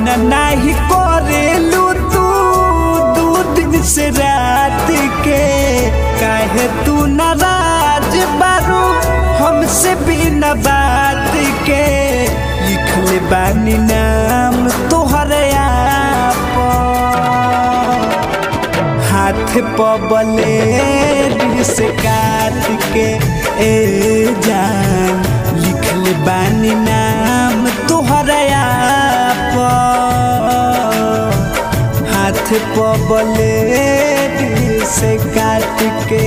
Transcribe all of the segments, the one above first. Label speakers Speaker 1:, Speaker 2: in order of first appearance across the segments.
Speaker 1: नाही करेलू तू दू दिन से रात के काहे तू नाराज बारू हमसे बिना बात के लिखले बानी नाम तोहरे आप हाथ पबले से काट के ए जान लिखले बानी नाम तोहरे आप हाथ पबले से काट के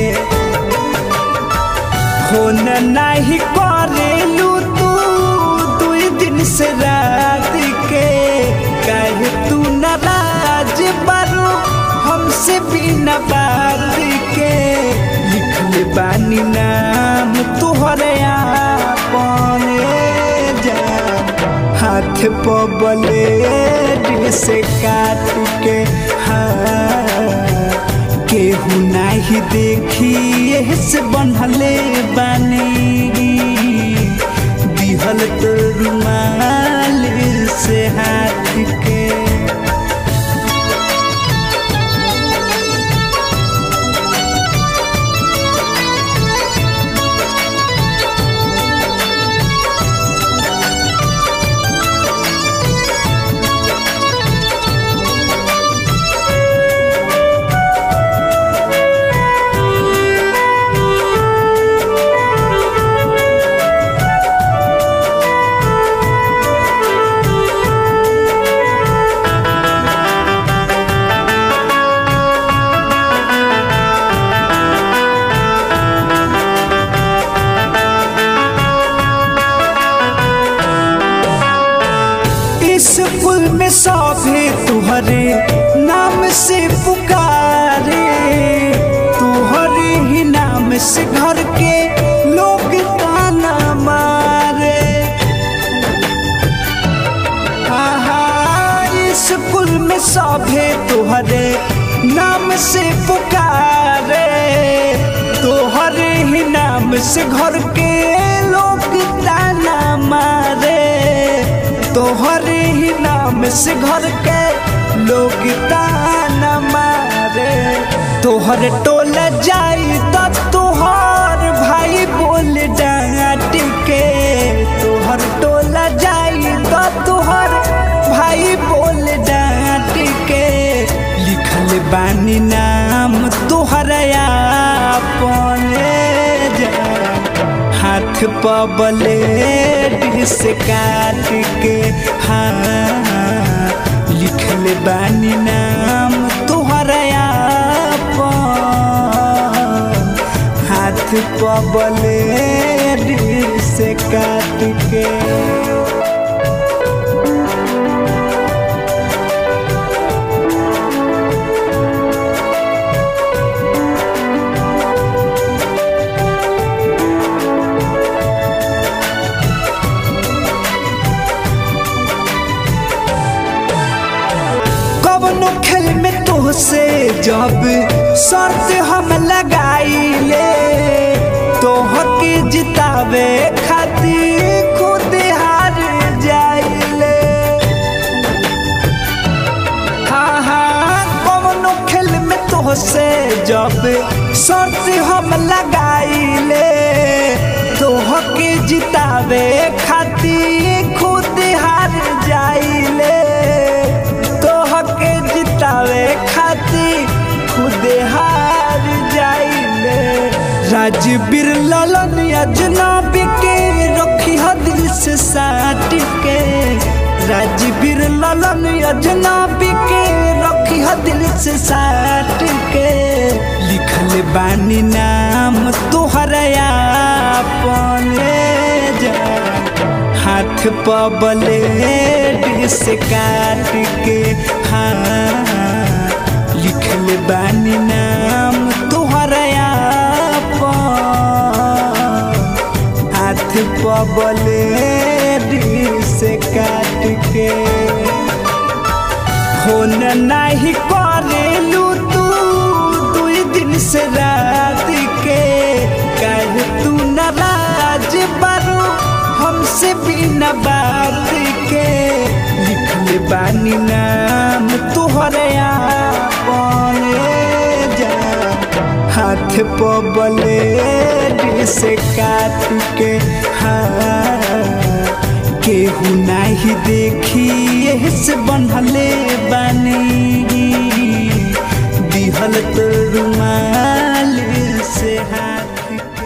Speaker 1: फोन नहीं करेलू तू दुई दिन से रात के कहे तू नाराज बारू हमसे बिना बात के लिखले बानी नाम तोहरे आपने जान हाथ पबले से काट के हाँ केहू नाही देखी से बनहले बानी दिहल तो रुमाल से हाथ के स्कूल में सभे तुहरे नाम से पुकारे तुहरे ही नाम से घर के लोग ताना मारे स्कूल में सभे तुहरे नाम से पुकारे तुहरे ही नाम से घर के लोग ताना मारे तोहरे ही नाम से घर के लोग ताना मारे तोहर टोल जाई त तोहर भाई बोल डांट के तोहर टोल जाई त तोहर भाई बोल डांट के लिखल बानी नाम तोहर अपने हाथ पबले से काट के हाँ लिखल बानी नाम तोहरा हाथ पबले से काट के कवनो खेल में तोहसे जब शर्त हम लगाइले तोहर के जितावे खातिर खुद हार जाइले हाँ हाँ कवनो खेल में तोहसे जब शर्त हम लगाइले तोहर के जितावे खातिर खुद हार जाइले के जितावे खातिर खुद हार जाइले राजवीर ललन अजनबी के रखी दिल से साट के राजवीर ललन अजनबी के रखी दिल से साट के लिखल बानी नाम तोहरा अपने जा हाथ पबले से काट के हाँ लिखल बानी नाम तोहरा हाथ पबले से काट के फोन नहीं करेलू तू दुई दिन से रात के कल तू नाराज बारू हमसे बिना बात के लिखले बानी नाम तुहरे आपने जा हाथ पबले से काट के हाँ केहू नाही देखी से बनले बानी दिहल तो रुमाल से हाथ के